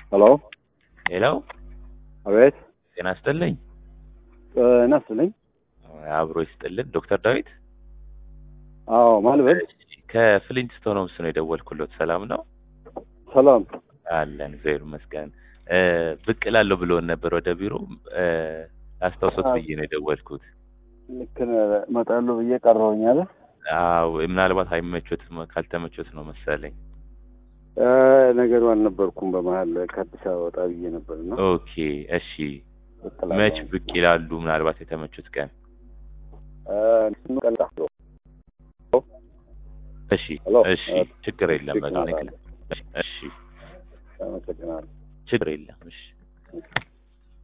ሄሎ ሄሎ፣ አቤት ጤና ይስጥልኝ። ጤና ይስጥልኝ። አብሮ ይስጥልን። ዶክተር ዳዊት አዎ ማልበል ከፍሊንትስቶን ሆምስ ነው የደወልኩሎት። ሰላም ነው ሰላም አለን፣ እግዚአብሔር ይመስገን። እ ብቅ እላለሁ ብሎን ነበር ወደ ቢሮ እ ላስታውሶት ብዬ ነው የደወልኩት። ልክ ነህ። እመጣለሁ ብዬ ቀረሁኝ አለ አዎ ምናልባት አይመቾት ካልተመቾት ነው መሰለኝ። እ ነገሩ አልነበርኩም። በመሀል ከአዲስ አበባ ወጣ ብዬ ነበር እና ኦኬ እሺ። መች ብቅ ይላሉ? ምናልባት የተመቹት ቀን እሺ ሄሎ፣ እሺ፣ ችግር የለም። በቃ አመሰግናለሁ። እሺ፣ አመሰግናለሁ። ችግር የለም። እሺ